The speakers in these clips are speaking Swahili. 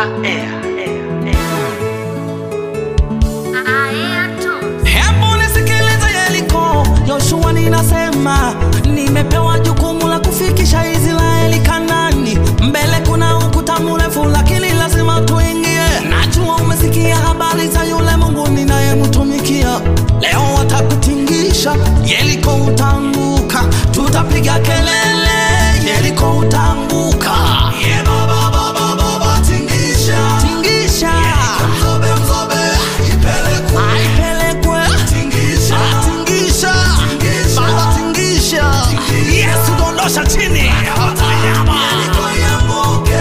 Hebu nisikilize Yeriko, Yoshua ninasema, nimepewa jukumu la kufikisha Israeli Kanani. Mbele kuna ukuta mrefu, lakini lazima tuingie. Najua umesikia habari za yule Mungu ninayemtumikia. Leo watakutingisha, Yeriko utaanguka, tutapiga kelele, Yeriko utaanguka. Yeah, baba, baba, baba, tingisha, tingisha. Mzobe, mzobe, ipelekwe, ipelekwe. Tingisha, tingisha, baba, tingisha. Yesu dondosha chini. Yeriko ianguke.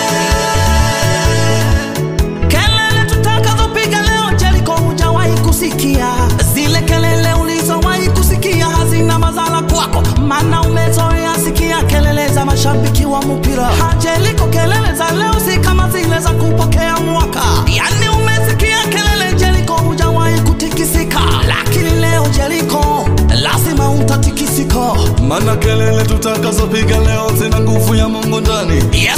Kelele tutakazopiga leo Jeriko hujawahi kusikia, zile kelele ulizowahi kusikia hazina madhara kwako, maana umezoea sikia kelele za mashabiki wa mpira. Ha, Jeriko, kelele za leo si kama zile za kupokea mwaka, yani umesikia kelele Jeriko, hujawahi kutikisika, lakini leo Jeriko lazima utatikisika. Mana kelele tutakazopiga leo zina nguvu ya Mungu ndani. Yesu